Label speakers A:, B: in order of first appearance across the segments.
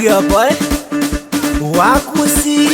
A: Huyu hapa eh? Wakusi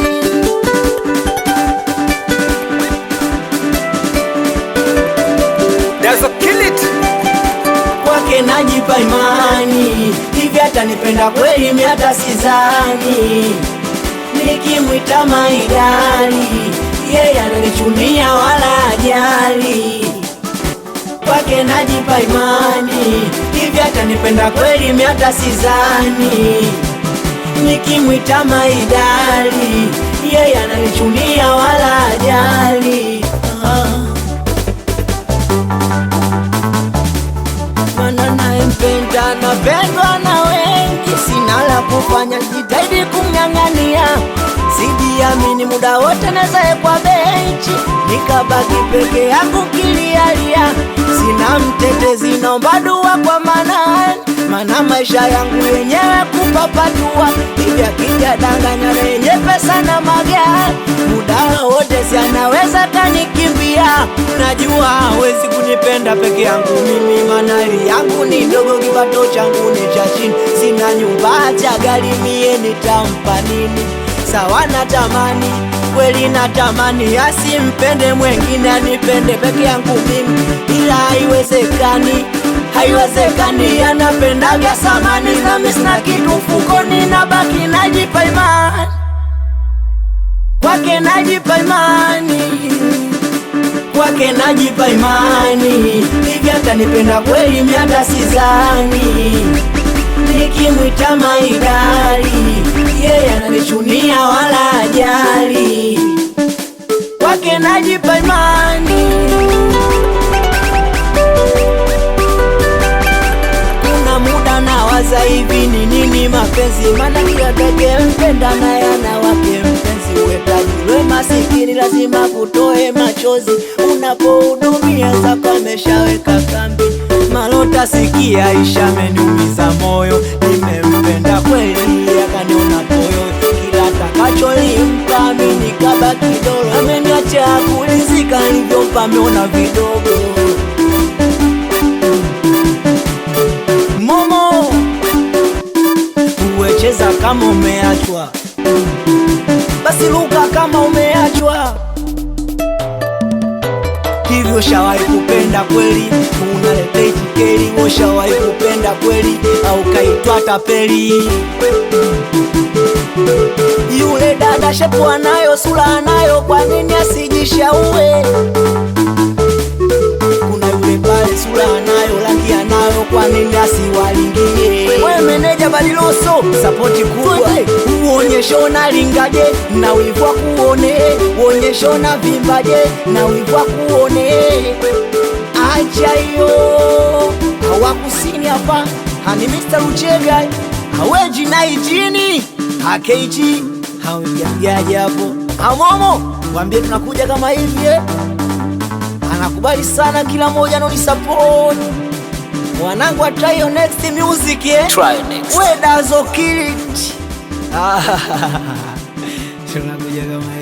B: That's a kill it.
A: kwake najipa imani, hivi atanipenda kweli? Mi hata sizani, nikimwita maidali, yeye ananichunia wala ajali. Kwake najipa imani, hivi atanipenda kweli? Mi hata sizani, nikimwita maidali, yeye ananichunia wala ajali. Ah. Mana naempenda napendwa na wengi, sina la kufanya, jitahidi kumng'ang'ania. Sijiamini muda wote nazae kwa benchi, nikabaki peke yangu kilialia. Sina mtetezi, naomba dua kwa Manani, mana maisha yangu yenyewe kupapatua. Hivi akija danganya lenye pesa na magari, muda wote si anaweza kanikimbia. Najua hawezi kunipenda peke yangu mimi, manali yangu ni ndogo, kipato changu ni cha chini, sina nyumba cha gari, mie nitampa nini? Sawa natamani kweli, natamani asimpende mwengine, anipende peke yangu mimi, ila haiwezekani, haiwezekani. Anapenda vya samani, nami sina kitu mfukoni, nabaki najipa imani kwake, najipa imani kwake najipa imani, hivi atanipenda kweli? Mi hata sizani, nikimwita maidali, yeye ananichunia wala ajali. Kwake najipa imani, kuna muda nawaza hivi ni nini mapenzi, maana kila peke mpenda naye ana wake mpenzi. Wetajilwe masikini lazima kutoe machozi, unapohudumia zako ameshaweka kambi. Malota sikia, isha ameniumiza moyo, nimempenda kweli akaniona toyo, kila takacholimpa mimi nikabaki dolo, ameniacha kulizika, nilivyompa ameona vidogo. Momo, uwecheza kama umeachwa, basi luka kama umeachwa. Hivyo shawahi kupenda kweli, unaleta itikeri. Ushawahi kupenda kweli, au kaitwa tapeli? Yule dada shepu anayo, sura anayo, kwa nini asijishaue? Kuna yule pale sura anayo, rangi anayo, kwa nini asiwalingie? We meneja Badiloso, sapoti kubwa, uonyeshe unalingaje na wivu wa kuone, uonyeshe unavimbaje na wivu wa kuone. Acha hiyo hawakusini hapa, hani Mr. Uchega haweji na ijini hakeiji hawejamjaji hapo amomo, wambie tunakuja kama hivi eh? anakubali sana kila mmoja anonisupport wanangu wa try your next music eh?
B: Try next.
A: we dazo kill it tunakuja kama